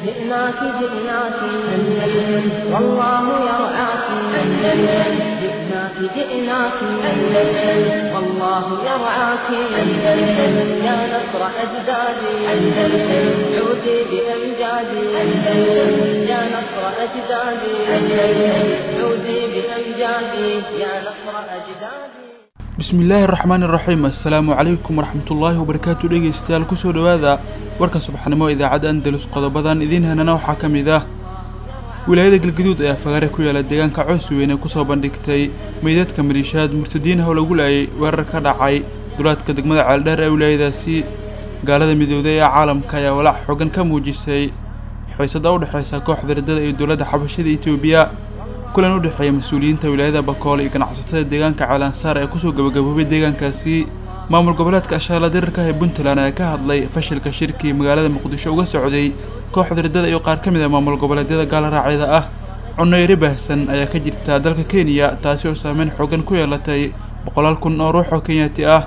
جئناك جئناك أندلس والله يرعاك أندلس جئناك جئناك أندلس والله يرعاك أندلس يا نصر أجدادي أندلس عودي بأمجادي أندلس يا نصر أجدادي أندلس عودي بأمجادي يا نصر أجدادي bismillaahi raxmaani raxiim assalaamu calaykum waraxmatullaahi wabarakaatu dhegeystayaal kusoo dhowaada warka subaxnimo idaacadda andalus qodobadan idiin hanana waxaa ka mid ah wilaayada galgaduud ayaa fagaare ku yaala deegaanka coos weyne kusoo bandhigtay meydadka maliishaad murtadiinaha oo lagu laayay weerar ka dhacay dulaadka degmada ceeldheer ee wilaayadaasi gaalada midooday ee caalamka ayaa walaac xoogan ka muujisay xiisada u dhexeysa kooxda riddada iyo dowladda xabashada etoobiya kulan u dhexeeya mas-uuliyiinta wilaayada bakool iyo ganacsatada deegaanka ceelansaar ee kusoo gabagaboobay deegaankaasi maamul goboleedka ashaala dirirka ee puntland ayaa ka hadlay fashilka shirkii magaalada muqdisho uga socday kooxda riddada iyo qaar ka mid a maamul goboleedyada gaalaraacida ah cunnoyari baahsan ayaa ka jirta dalka kenya taasi oo saameyn xoogan ku yeelatay boqolaal kun oo ruux oo kenyaati ah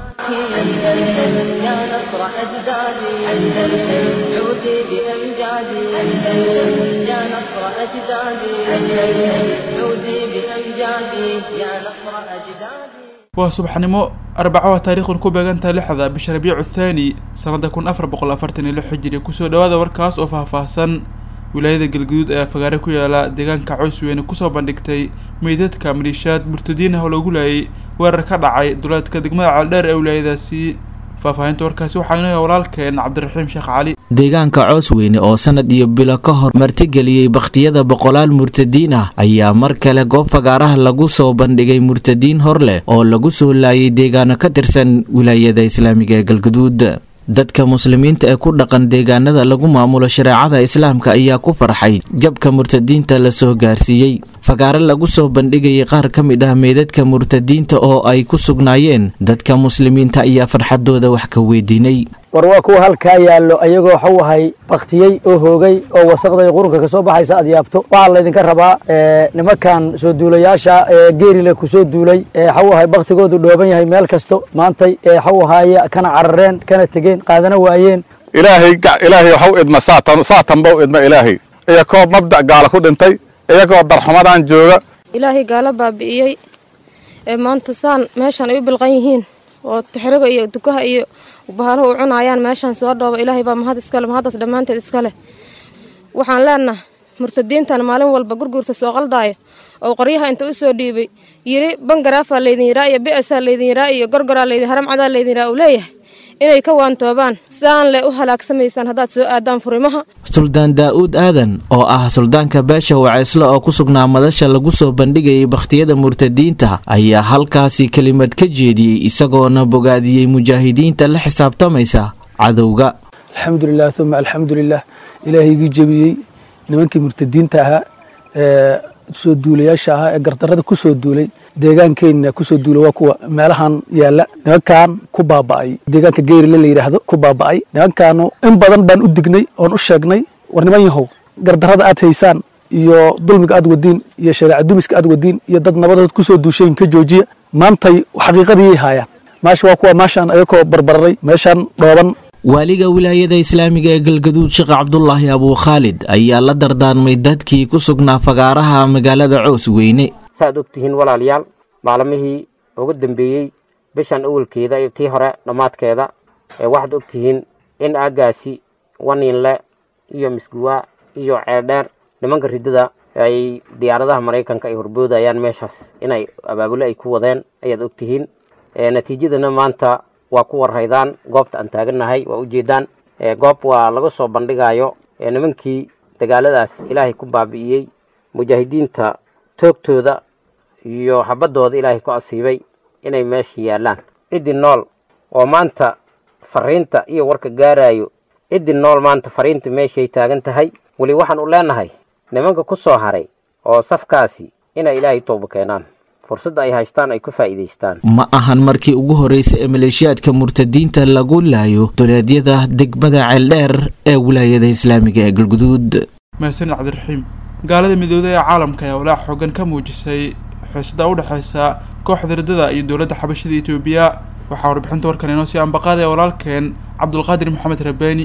أندلس يا نصر أجدادي أندلس عودي بأمجادي أندلس يا نصر أجدادي أندلس عودي بأمجادي يا نصر أجدادي waa subaxnimo arbaco taariikhun ku beegantaha lixda bisha rabiicu thaani sanada kun afar boqol afartan iyo lix hijiri kusoo dhawaada warkaas oo faahfaahsan wilaayada galgaduud ayaa fagaare ku yaala deegaanka cows weyne kusoo bandhigtay meydadka maliishaad murtadiinah oo lagu laayay weerar ka dhacay duleedka degmada ceeldheer ee wilaayadaasi faahfaahinta warkaasi waxaa inoo walaalkeen cabdiraxiim sheekh cali deegaanka coos weyne oo sanad iyo bilo ka hor martigeliyey bakhtiyada boqolaal murtadiin ah ayaa mar kale goob fagaaraha lagu soo bandhigay murtadiin hor leh oo lagu soo laayay deegaano ka tirsan wilaayada islaamiga ee galguduud dadka muslimiinta ee ku dhaqan deegaanada lagu maamulo shareecada islaamka ayaa ku farxay jabka murtadiinta la soo gaarsiiyey fagaare lagu soo bandhigayay qaar ka mid ah meydadka murtadiinta oo ay ku sugnaayeen dadka muslimiinta ayaa farxadooda wax ka weydiinay war waa kuwa halkaa yaallo ayagoo waxuu ahay baktiyey oo hoogay oo wasaqday qurunka ka soo baxaysa aad yaabto waxaa laydinka rabaa nimankan soo duulayaasha geerile ku soo duulay waxuu ahay baktigoodu dhooban yahay meel kasto maantay waxuu ahaaye kana carareen kana tegeen qaadana waayeen ilaahay ilaahay waxu idma saatan saatanba u idma ilaahay iyakoo mabda' gaala ku dhintay iyagoo darxumadan jooga ilaahay gaalo baabi'iyey ee maanta saan meeshan ay u bilqan yihiin oo tixriga iyo dukaha iyo bahalaha u cunaayaan meeshaan soo dhooba ilaahay baa mahad iskale mahaddaas dhammaanteed iskale waxaan leenaha murtadiintan maalin walba gurguurta soo qaldaayo oo qoryaha inta u soo dhiibay yiri bangaraafaa laydin yiraa iyo bi'asaa laydin yiraa iyo gorgoraa laydin haramcadaa laydin yiraa uu leeyahay inay ka waantoobaan saan le u halaagsamaysaan haddaad soo aadaan furimaha suldaan daa'uud aadan oo ah suldaanka beesha waceysle oo ku sugnaa madasha lagu soo bandhigayay bakhtiyada murtadiinta ayaa halkaasi kelimad ka jeediyey isagoona bogaadiyey mujaahidiinta la xisaabtamaysa cadowga alxamdulilah uma alxamdulilah ilaahaygii jebiyey nimankii murtadiinta ahaa ee soo duulayaasha ahaa ee gardarrada ku soo duulay deegaankeenna kusoo duula waa kuwa meelahan yaalla nimankan ku baaba'ay deegaanka geerile la yidhaahdo ku baaba'ay nimankaanu in badan baan u dignay oon u sheegnay war niman yahow gardarrada aad haysaan iyo dulmiga aad wadiin iyo shareeca dumiska aad wadiin iyo dad nabadood kusoo duushayin ka joojiya maantay xaqiiqadiyay haayaan meesha waa kuwa meeshaan ayakoo barbararay meeshaan dhooban waaliga wilaayada islaamiga ee galgaduud sheekh cabdulaahi abuu khaalid ayaa la dardaarmay dadkii ku sugnaa fagaaraha magaalada coos weyne saaad og tihiin walaalayaal maalmihii ugu dambeeyey bishan awalkeeda iyo tii hore dhammaadkeeda ee waxaad og tihiin in aaggaasi waniinle iyo misguwa iyo ceeldheer nimanka riddada ay diyaaradaha maraykanka ay horboodayaan meeshaas inay abaabule ay ku wadeen ayaad og tihiin natiijadana maanta waa ku warhaydaan goobta aan taagannahay waa ujeedaan goob waa laga soo bandhigayo nimankii dagaaladaas ilaahay ku baabi'iyey mujaahidiinta toogtooda iyo xabaddooda ilaahay ku asiibay inay meesha yaallaan ciddii nool oo maanta fariinta iyo warka gaarayo ciddii nool maanta fariinta meeshay taagan tahay weli waxaan u leenahay nimanka ku soo haray oo safkaasi inay ilaahay tooba keenaan fursadda ay haystaan ay ku faa'iidaystaan ma ahan markii ugu horreysay ee maleeshiyaadka murtadiinta lagu laayo duleedyada degmada ceeldheer ee wilaayada islaamiga ee galguduud mahadsanid cabdiraxiim gaalada midooda ee caalamka ayaa walaac xoogan ka muujisay xiisada u dhexeysa kooxda riddada iyo dowladda xabashada etoobiya waxaa warbixinta warkan inoo sii ambaqaadaya walaalkeen cabdulqaadir maxamed rabaani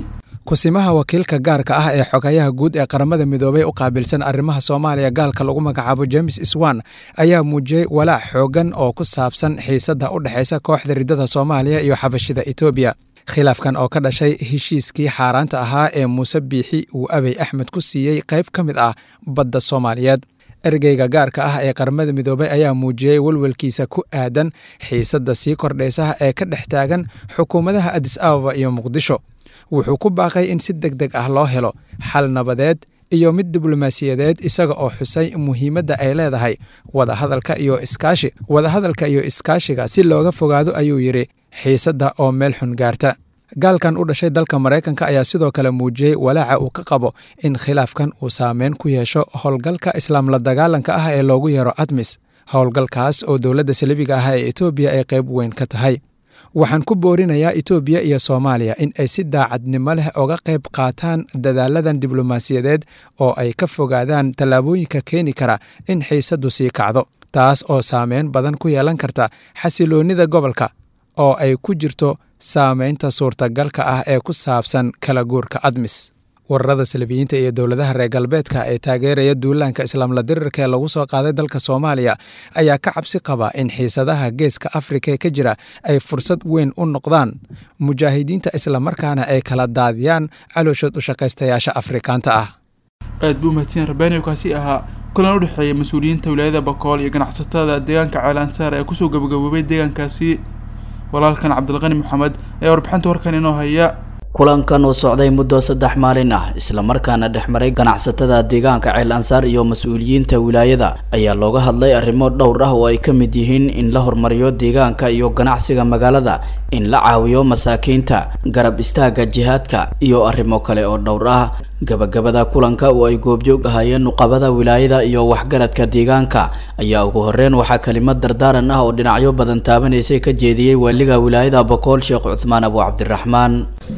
kusimaha wakiilka gaarka ah ee xogayaha guud ee qaramada midoobay u qaabilsan arrimaha soomaaliya gaalka lagu magacaabo james swan ayaa muujiyey walaac xoogan oo ku saabsan xiisadda u dhexaysa kooxda riddada soomaaliya iyo xabashida etoobiya khilaafkan oo ka dhashay heshiiskii xaaraanta ahaa ee muuse biixi uu abey axmed ku siiyey qayb ka mid ah badda soomaaliyeed ergeyga gaarka ah ee qaramada midoobay ayaa muujiyey welwelkiisa ku aadan xiisadda sii kordhaysa ee ka dhex taagan xukuumadaha adis ababa iyo muqdisho wuxuu ku baaqay in si deg deg ah loo helo xal nabadeed iyo mid diblomaasiyadeed isaga oo xusay muhiimadda ay leedahay wadahadalka iyo iskaashi wadahadalka iyo iskaashiga si looga fogaado ayuu yidhi xiisadda oo meel xun gaarta gaalkan u dhashay dalka maraykanka ayaa sidoo kale muujiyey walaaca uu ka qabo in khilaafkan uu saameyn ku yeesho howlgalka islaam la dagaalanka ah ee loogu yeero admis howlgalkaas oo dowladda salibiga ah ee etoobiya ay qayb weyn ka tahay waxaan ku boorinayaa etoobiya iyo soomaaliya in ay si daacadnimo leh oga qayb qaataan dadaaladan diblomaasiyadeed oo ay ka fogaadaan tallaabooyinka keeni kara in xiisaddu sii kacdo taas oo saameyn badan ku yeelan karta xasiloonnida gobolka oo ay ku jirto saameynta suurtagalka ah ee ku saabsan kala guurka admis wararada salabiyiinta iyo dowladaha reer galbeedka ee taageeraya duulaanka islaamla dirirka ee lagu soo qaaday dalka soomaaliya ayaa ka cabsi qaba in xiisadaha geeska afrika ka jira ay fursad weyn u noqdaan mujaahidiinta islamarkaana ay kala daadiyaan calooshood u shaqaystayaasha afrikaanta ah aad buu mahadsan rabaaniyo kaasi ahaa kulan u dhexeeya mas-uuliyiinta wilaayada bakool iyo ganacsatada deegaanka ceelansaar ee kusoo gabagaboobay deegaankaasi walaalkan cabdilqani maxamed ayaa warbixinta warkan inoo haya kulankan oo socday muddo saddex maalin ah islamarkaana dhexmaray ganacsatada deegaanka ceel ansaar iyo mas-uuliyiinta wilaayada ayaa looga hadlay arrimo dhowr ah oo ay ka mid yihiin in la horumariyo deegaanka iyo ganacsiga magaalada in la caawiyo masaakiinta garab istaaga jihaadka iyo arrimo kale oo dhowr ah gabagabada kulanka oo ay goobjoog ahaayeen nuqabada wilaayada iyo waxgaradka deegaanka ayaa ugu horeyn waxaa kelimad dardaaran ah oo dhinacyo badan taabanaysay ka jeediyey waaliga wilaayada bokool sheekh cuthmaan abu cabdiraxmaan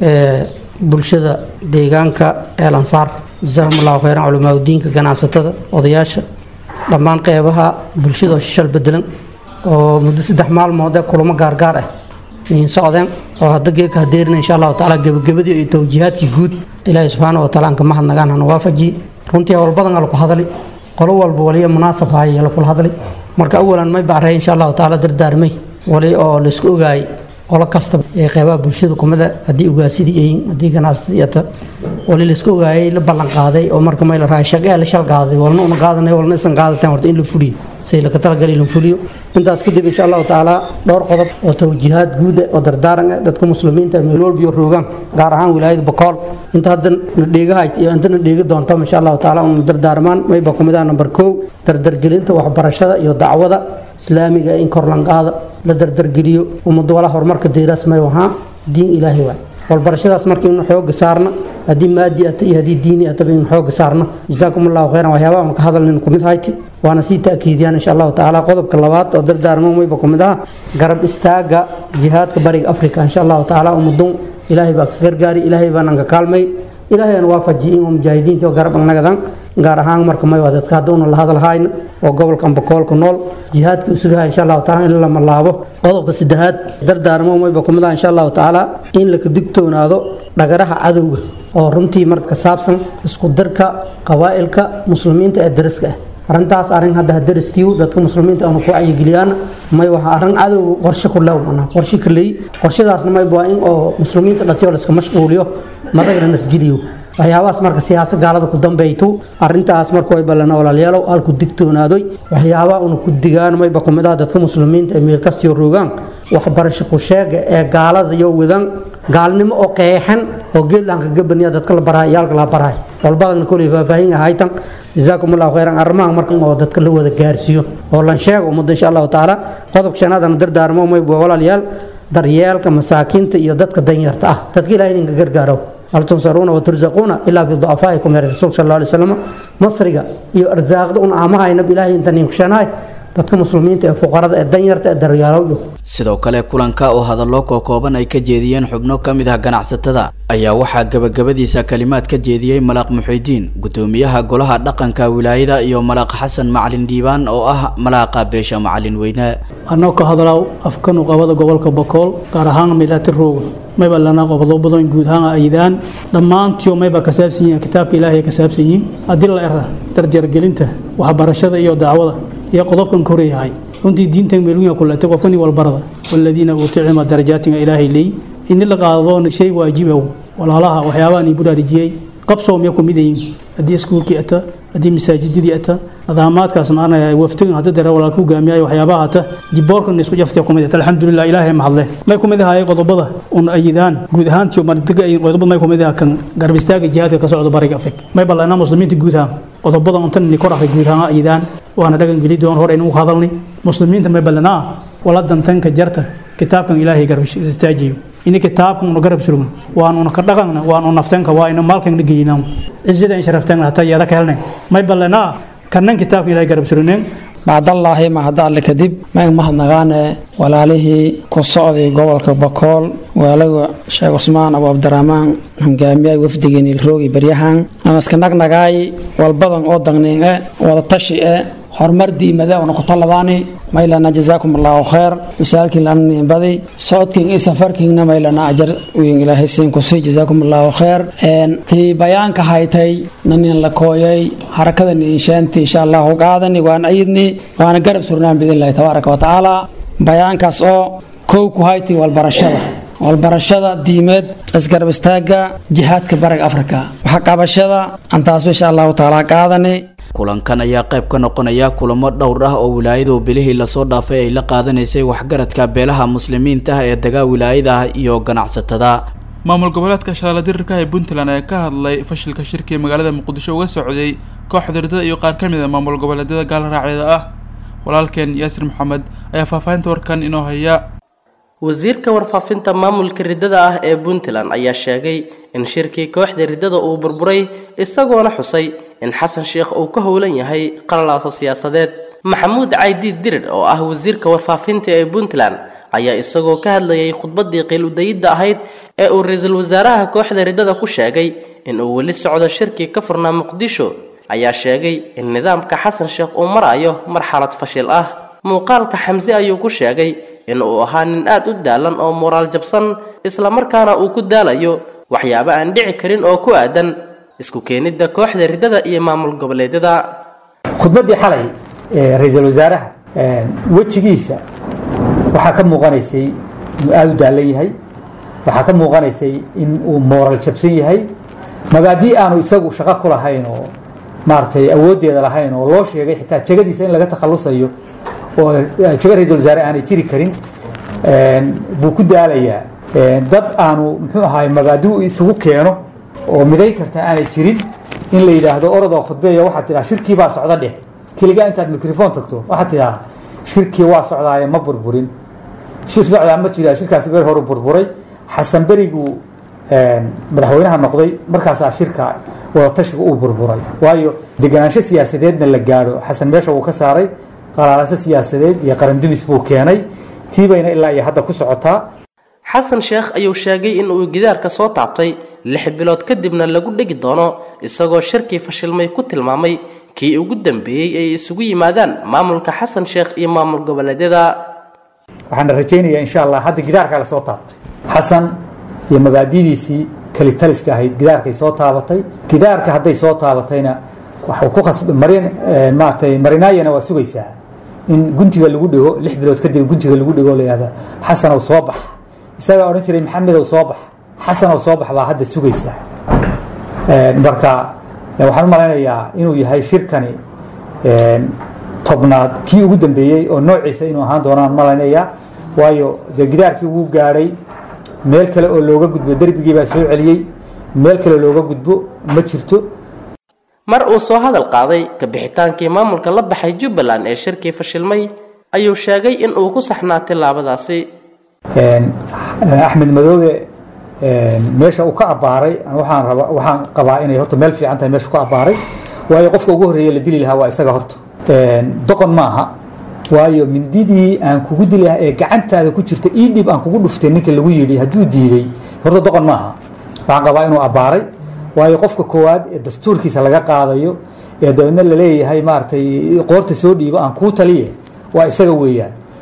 bulshada deegaanka eel ansaar jasaahum allahu kheyran culamaauddiinka ganacsatada odayaasha dhammaan qeybaha bulshada oo shishal bedelan oo muddo saddex maalmood ee kulamo gaargaar ah niin socdeen oo hadda geeka hadeerina insha allahu tacaala gebagabadii iyo towjihaadkii guud ilaahay subxaana wa taala aan ka mahadnagaan hana waafajiye runtii howl badan ala ku hadali qolo walba waliya munaasab haya la kula hadli marka awalan may bacrey insha allahu tacaala dardaarmay wali oo laysku ogaayay qolo kastaba ee qeybaha bulshada kumida haddii ugaasidii yihiin haddii ganacsatada ata wali laysku ogaayay la ballan qaaday oo marka may la rahay shaqee la shal qaaday walna una qaadanay walna isan qaadateen horta in la fuliyo say laka talagali la fuliyo intaas kadib insha allahu tacaala dhowr qodob oo towjihaad guuda oo dardaaran ah dadka muslimiinta meel walba iyo roogaan gaar ahaan wilaayada bokool inta hadda na dheegahayd iyo inta na dheegi doonto insha allahu tacaala una dardaarmaan mayba kumid ah number kow dardargelinta waxbarashada iyo dacwada islaamiga in kor lanqaada la dardargeliyo ummadu wala horumarka deeraas may wahaa diin ilaahay waay walbarashadaas marka inu xooga saarna haddii maadi ata iyo haddii diini ataba inu xooga saarna jasaakum allahu khayran waxyaabaha aan ka hadalnin kumid hayti waana sii ta'kiidiyaan insha allahu tacaala qodobka labaad oo dardaarmo mayba kumid aha garab istaaga jihaadka bariga afrika insha allahu tacaala ummadun ilaahay baa ka gargaari ilaahay baanan ka kaalmay ilaahay aan waafajiye in mujaahidiinta oo garab annagadan gaar ahaan marka may waa dadka hadda una la hadalhayna oo gobolkan bakoolka nool jihaadka usugaha insha allahu taala in lama laabo qodobka saddexaad dardaarmo mayba kumid ah insha allahu tacaala in laka digtoonaado dhagaraha cadowga oo runtii marka saabsan isku dirka qabaa'ilka muslimiinta ee dariska ah arrintaas arrin hadda hadaristiiw dadka muslimiinta aanu ku cayigeliyaana may waxa arrin cadowga qorshe ku lew manaa qorshe ka leey qorshadaasna may waa in oo muslimiinta dhatiyo la iska mashquuliyo madagna nasgeliyo waxyaabahaas marka siyaasa gaalada ku dambayto arintaas marka way ballana walaalyaalow halku digtoonaadoy waxyaabaha una ku digaan mayba kumid ah dadka muslimiinta ee meelkasiyo roogaan waxbarasho ku sheega ee gaalada iyo wadan gaalnimo oo qeexan oo geedlaanka gabaniya dadka la baraay iyaalka la baraay walbadana koley faahfaahin ahaytan jazaakum allahu khayran arrimaha marka oo dadka la wada gaarsiiyo oo lan sheego ummadda insha allahu tacaala qodobka shanaadana dardaarmo mayba walaalyaal daryeelka masaakiinta iyo dadka danyarta ah dadka ilahay ninka gargaaro hal tunsaruuna waturzaquuna ilaa biducafaa'ikum ya rasuulka sal alla alay wasalam masriga iyo arsaaqda un aamahaynab ilaahay inta ninkushanahay dadka muslimiinta ee fuqarada ee danyarta ee daryaalow sidoo kale kulanka oo hadallo kookooban ay ka jeediyeen xubno ka mid ah ganacsatada ayaa waxaa gabagabadiisa kalimaad ka jeediyey malaaq muxidiin gudoomiyaha golaha dhaqanka wilaayada iyo malaaq xasan macalin dhiibaan oo ah malaaqa beesha macalin weyne anoo ka hadlaaw afka nuqabada gobolka bakool gaar ahaan milaati rooga mayba lana qodobo badan guud ahaan ayidaan dhammaantiyo mayba ka saabsan yihiin kitaabka ilaahay ka saabsan yihiin haddii la era darjargelinta waxbarashada iyo dacwada iyo qodobkan koreyahay runtii diintan meelunya kulatay qofkani walbarada waladiina uutuu cilma darajaatinga ilaahay leey ini la qaado shay waajibow walaalaha waxyaabahan ii budaarijiyey qabsoomya ku mid yihiin haddii iskuulkii ata haddii masaajidadii ata nidaamaadkaas maanaya waftigan hadda dare walaalka hogaamiyayo waxyaabaha ata diboorkan isku jaftay kumid ata alxamdulilah ilaahay mahadle may kumid ahaayeen qodobada un ayidaan guud ahaantii mardiga ay qodobada may kumid ahaa kan garab istaaga jihaadka ka socda bariga afrika may ballanaa muslimiinta guud ahaan qodobada untan ni kor akhri guud ahaan ayidaan waana dhagan geli doon hor aynu hadalnay muslimiinta may ballanaa wala dantanka jarta kitaabkan ilaahay garab istaajiyo ini kitaabkan una garab surugna waanuna ka dhaqanna waanu naftanka waa ina maalkana geynaa cizada in sharaftanna hataa iyada ka helnayn may ballanaa kannan kitaabka ilaahay garab surugneen bacdallaahi mahadalle kadib mayn mahadnaqaane walaalihii ku socday gobolka bakool waalaga sheekh cusmaan abu cabdiraxmaan hogaamiyaha wafdigeen ilroogi baryahan amaska nagnagaay walbadan oo dagnin e wada tashi e horumar diimada una ku taladaani maylana jazaakum allahu khayr misaalkiin lanin badi socodkiin iyo safarkiinna maylana ajar wiin ilaahay siin kusi jazaakum allahu khayr tii bayaanka haytay nanin la kooyay harakada niinshaanti insha allahu qaadani waan ayidni waana garab surnaan biidnillahi tabaaraka wa tacaala bayaankaas oo kow ku hayti walbarashada walbarashada diimeed isgarab istaaga jihaadka bariga afrika waxa qabashada antaasba insha allahu tacaala qaadani kulankan ayaa qayb ka noqonaya kulamo dhowr ah oo wilaayadu bilihii lasoo dhaafay ay la qaadanaysay waxgaradka beelaha muslimiinta ah ee degaa wilaayada ah iyo ganacsatada maamul goboleedka shabeelle dirirka ee puntland ayaa ka hadlay fashilka shirkii magaalada muqdisho uga socday kooxda ridada iyo qaar ka mid a maamul goboleedyada gaalraacyada ah walaalkeen yaasir maxamed ayaa faahfaahinta warkan inoo haya wasiirka warfaafinta maamulka riddada ah ee puntland ayaa sheegay in shirkii kooxda riddada uu burburay isagoona xusay in xasan sheekh uu ka howlan yahay qalalaaso siyaasadeed maxamuud caydiid dirir oo ah wasiirka warfaafinta ee puntland ayaa isagoo ka hadlayay khudbaddii qiil-udayidda ahayd ee uu ra-iisul wasaaraha kooxda riddada ku sheegay in uu weli socdo shirkii ka furnaa muqdisho ayaa sheegay in nidaamka xasan sheekh uu marayo marxalad fashil ah muuqaalka xamse ayuu ku sheegay in uu ahaa nin aad u daalan oo moraal jabsan islamarkaana uu ku daalayo waxyaabo aan dhici karin oo ku aadan isku keenidda kooxda riddada iyo maamul goboleedyada khudbaddii xalay ee ra-iisul wasaaraha wejigiisa waxaa ka muuqanaysay inuu aada u daalan yahay waxaa ka muuqanaysay in uu mooral jabsan yahay mabaadii aanu isagu shaqo ku lahayn oo maaragtay awooddeeda lahayn oo loo sheegay xitaa jegadiisa in laga takhalusayo oo jego ra-iisul wasaare aanay jiri karin buu ku daalayaa dad aanu muxuu ahaay mabaadi isugu keeno oo midayn karta aanay jirin in la yidhaahdo orodoo khudbeeya waxaad tidhaha shirkii baa socda dheh keligaa intaad microphone tagto waxaad tidhaha shirkii waa socdaaye ma burburin shir socdaa ma jira shirkaasi ber horu burburay xasan beriguu madaxweynaha noqday markaasaa shirka wadatashiga uu burburay waayo deganaansho siyaasadeedna la gaadho xasan meesha wuu ka saaray qalaalase siyaasadeed iyo qarandumis buu keenay tiibayna ilaa iyo hadda ku socotaa xasan sheekh ayuu sheegay in uu gidaarka soo taabtay lix bilood kadibna lagu dhegi doono isagoo shirkii fashilmay ku tilmaamay kii ugu dambeeyey ay isugu yimaadaan maamulka xasan sheekh iyo maamul goboleedyada waxaana rajaynayaa insha allah hadda gidaarkaa la soo taabtay xasan iyo mabaadidiisii kalitaliska ahayd gidaarkay soo taabatay gidaarka hadday soo taabatayna waxuu ku khasb marin maaragtay marinaayana waa sugaysaa in guntiga lagu dhigo lix bilood kadib guntiga lagu dhigo la yihahda xasanow soo bax isagaa odhan jiray maxamedow soo bax xasanow soo bax baa hadda sugaysaa marka waxaan u malaynayaa inuu yahay shirkani tobnaad kii ugu dambeeyey oo noociisa inuu ahaan doonaan malaynayaa waayo dee gidaarkii wuu gaadhay meel kale oo looga gudbo derbigii baa soo celiyey meel kale looga gudbo ma jirto mar uu soo hadal qaaday ka bixitaankii maamulka la baxay jubbaland ee shirkii fashilmay ayuu sheegay in uu ku saxnaa tillaabadaasi axmed madoobe meesha uu ka abbaaray waxaan raba waxaan qabaa inay horta meel fiican tahay meesha ku abbaaray waayo qofka ugu horreeya la dili lahaa waa isaga horta doqon maaha waayo mindidii aan kugu dili lahaa ee gacantaada ku jirta ii dhib aan kugu dhuftay ninka lagu yidhi hadduu diiday horta doqon maaha waxaan qabaa inuu abbaaray waayo qofka koowaad ee dastuurkiisa laga qaadayo ee dabeedna la leeyahay maaragtay qoorta soo dhiibo aan kuu taliye waa isaga weeyaan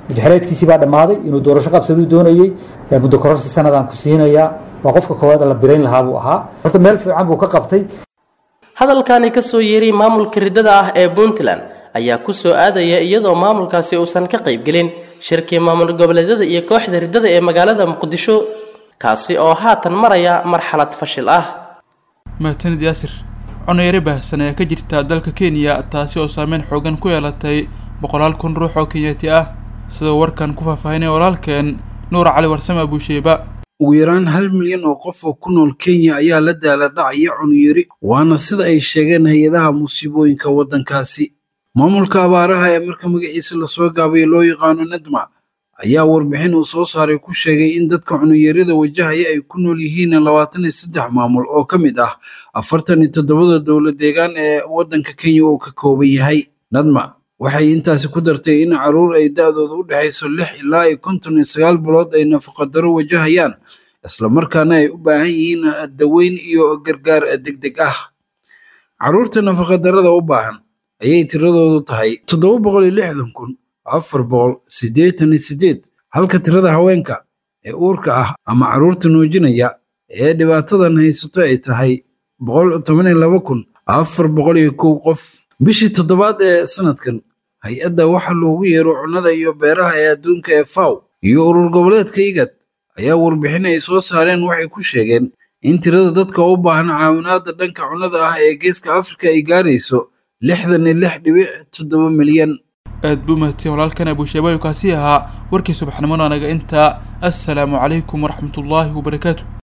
mudaxileedkiisii baa dhammaaday inuu doorasho qabsaduu doonayey muddo kororsi sanadaan ku siinayaa waa qofka koowaad la birayn lahaa buu ahaa horta meel fiican buu ka qabtay hadalkani ka soo yeeray maamulka riddada ah ee puntland ayaa ku soo aadaya iyadoo maamulkaasi uusan ka qaybgelin shirkii maamul goboleedyada iyo kooxda riddada ee magaalada muqdisho kaasi oo haatan maraya marxalad fashil ah mahadsanid yaasir cunayare baahsan ayaa ka jirta dalka kenya taasi oo saameyn xoogan ku yeelatay boqolaal kun ruux oo kenyaati ah sidoo warkan ku faahfaahinaya walaalkeen nuur cali warsame abuusheeba ugu yaraan hal milyan oo qof oo ku nool kenya ayaa la daala dhacaya cunuyari waana sida ay sheegeen hay-adaha musiibooyinka waddankaasi maamulka abaaraha ee marka magaciisa lasoo gaabay loo yaqaano nadma ayaa warbixin uu soo saaray ku sheegay in dadka cunuyarida wajahaya ay ku nool yihiin labaatan iyo saddex maamul oo ka mid ah afartan iyo toddobada dowlad deegaan ee waddanka kenya uu ka kooban yahay nadma waxay intaasi ku dartay in caruur ay da-dooda u dhexayso lix ilaa iyo konton iyo sagaal bilood ay nafaqadaro wajahayaan islamarkaana ay u baahan yihiin daweyn iyo gargaar degdeg ah caruurta nafaqadarada u baahan ayay tiradoodu tahay toddoba boqol iyo lixdan kun afar boqol siddeetan iyo siddeed halka tirada haweenka ee uurka ah ama caruurta nuujinaya ee dhibaatadan haysato ay tahay boqol toban iyo laba kun afar boqol iyo kow qof bishii toddobaad ee sanadkan hay-adda waxa loogu yeero cunnada iyo beeraha ee adduunka ee faw iyo urur goboleedka igad ayaa warbixin ay soo saareen waxay ku sheegeen in tirada dadka u baahan caawinaadda dhanka cunnada ah ee geeska afrika ay gaarayso lixdan iyo lix dhibic toddoba milyan aad buu mahadsan walaalkan abuusheebayo kaasi ahaa warkii subaxnimona anaga intaa assalaamu calaykum waraxmatullaahi wabarakaatu